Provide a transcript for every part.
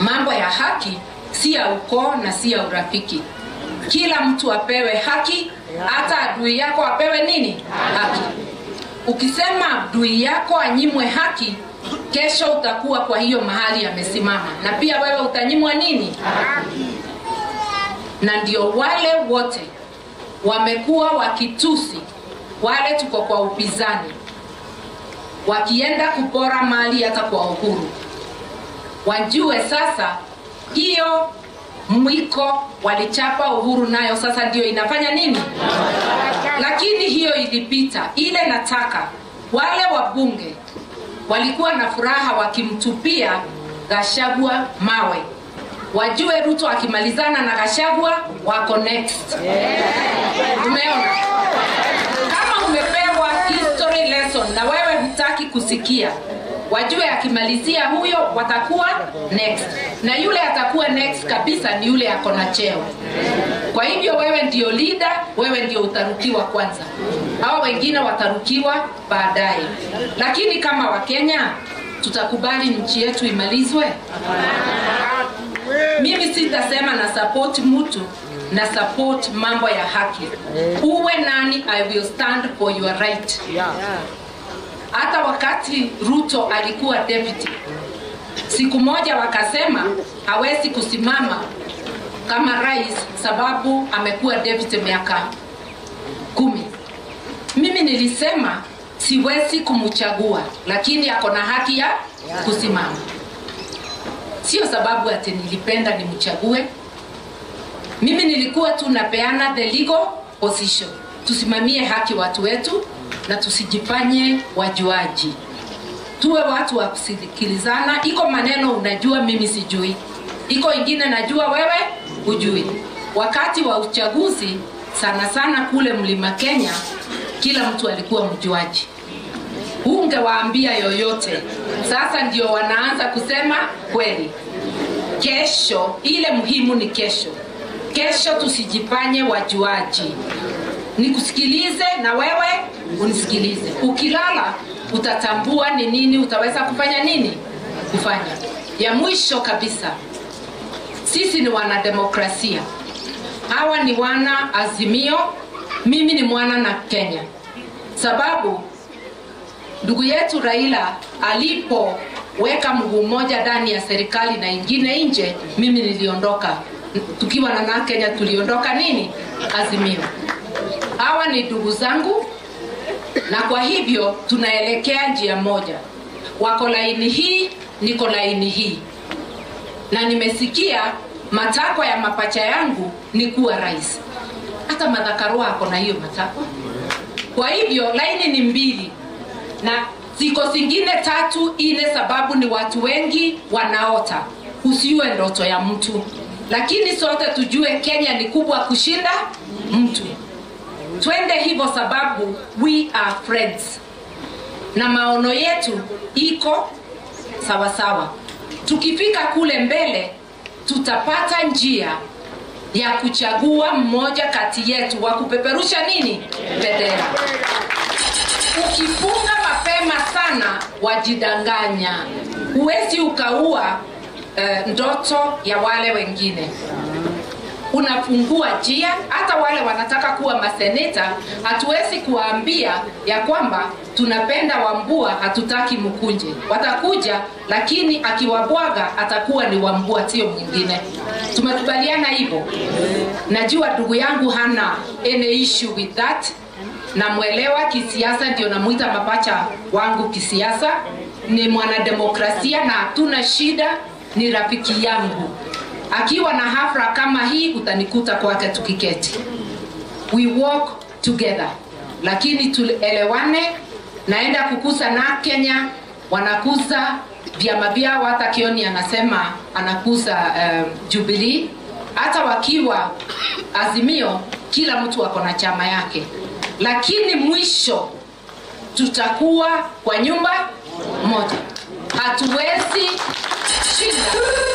mambo ya haki si ya ukoo na si ya urafiki kila mtu apewe haki hata adui yako apewe nini haki ukisema adui yako anyimwe haki kesho utakuwa kwa hiyo mahali amesimama na pia wewe utanyimwa nini na ndio wale wote wamekuwa wakitusi wale tuko kwa upinzani wakienda kupora mali hata kwa uhuru wajue sasa hiyo mwiko walichapa uhuru nayo sasa ndio inafanya nini lakini hiyo ilipita ile nataka wale wabunge walikuwa na furaha wakimtupia gashagwa mawe wajue ruto akimalizana na gashagwa wako next umeona kama umepewa history lesson na wewe hutaki kusikia wajue akimalizia huyo watakuwa next na yule atakuwa next kabisa ni yule ako na cheo kwa hivyo wewe ndio leader wewe ndio utarukiwa kwanza hawa wengine watarukiwa baadaye lakini kama wakenya tutakubali nchi yetu imalizwe mimi sitasema na support mtu na support mambo ya haki uwe nani i will stand for your right hata wakati ruto alikuwa deputy siku moja wakasema hawezi kusimama kama rais sababu amekuwa deputy miaka kumi mimi nilisema siwezi kumchagua lakini ako na haki ya kusimama sio sababu ati nilipenda nimchague mimi nilikuwa tu napeana the legal position tusimamie haki watu wetu na tusijifanye wajuaji tuwe watu wa kusikilizana iko maneno unajua mimi sijui iko ingine najua wewe hujui wakati wa uchaguzi sana sana kule mlima kenya kila mtu alikuwa mjuaji ungewaambia yoyote sasa ndio wanaanza kusema kweli kesho ile muhimu ni kesho kesho tusijifanye wajuaji nikusikilize na wewe unisikilize ukilala utatambua ni nini utaweza kufanya nini kufanya ya mwisho kabisa sisi ni wanademokrasia hawa ni wana azimio mimi ni mwana na kenya sababu ndugu yetu raila alipoweka mguu mmoja ndani ya serikali na ingine nje mimi niliondoka tukiwa na na kenya tuliondoka nini azimio hawa ni ndugu zangu na kwa hivyo tunaelekea njia moja wako laini hii niko laini hii na nimesikia matakwa ya mapacha yangu ni kuwa rais hata madhakarua ako na hiyo matakwa kwa hivyo laini ni mbili na ziko zingine tatu ine sababu ni watu wengi wanaota usiwe ndoto ya mtu lakini sote tujue kenya ni kubwa kushinda mtu twende hivyo sababu we are friends na maono yetu iko sawasawa sawa. tukifika kule mbele tutapata njia ya kuchagua mmoja kati yetu wa kupeperusha nini bendera ukifunga mapema sana wajidanganya huwezi ukaua uh, ndoto ya wale wengine unafungua njia hata wale wanataka kuwa maseneta hatuwezi kuwaambia ya kwamba tunapenda wambua hatutaki mkunje watakuja lakini akiwabwaga atakuwa ni wambua sio mwingine tumekubaliana hivyo najua ndugu yangu hana any issue with that namwelewa kisiasa ndio namwita mapacha wangu kisiasa ni mwanademokrasia na hatuna shida ni rafiki yangu akiwa na hafla kama hii utanikuta kwake tukiketi we walk together lakini tuelewane naenda kukuza na kenya wanakuza vyama vyao hata kioni anasema anakuza um, jubilii hata wakiwa azimio kila mtu ako na chama yake lakini mwisho tutakuwa kwa nyumba moja hatuwezi shinda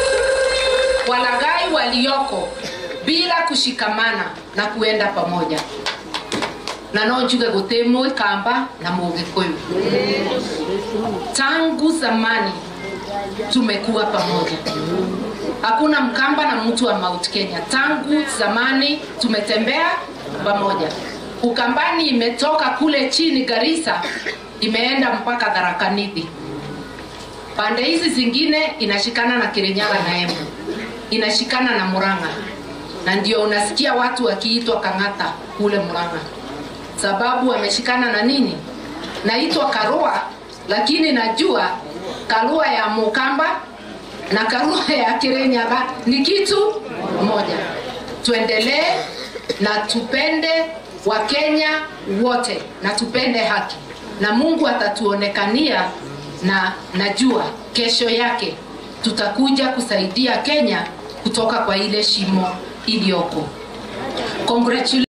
walaghai walioko bila kushikamana na kuenda pamoja na no njuge guti mwi kamba na mugikuyu tangu zamani tumekuwa pamoja hakuna Mkamba na mtu wa Mount Kenya. Tangu zamani tumetembea pamoja. Ukambani imetoka kule chini Garissa, imeenda mpaka Tharaka Nithi. Pande hizi zingine inashikana na Kirinyaga na Embu, inashikana na Murang'a, na ndio unasikia watu wakiitwa Kang'ata kule Murang'a, sababu wameshikana na nini? Naitwa Karua, lakini najua Karua ya Mukamba na Karua ya Kirinyaga ni kitu moja. Tuendelee na tupende Wakenya wote na tupende haki, na Mungu atatuonekania, na najua kesho yake tutakuja kusaidia Kenya kutoka kwa ile shimo iliyoko. Congratulations.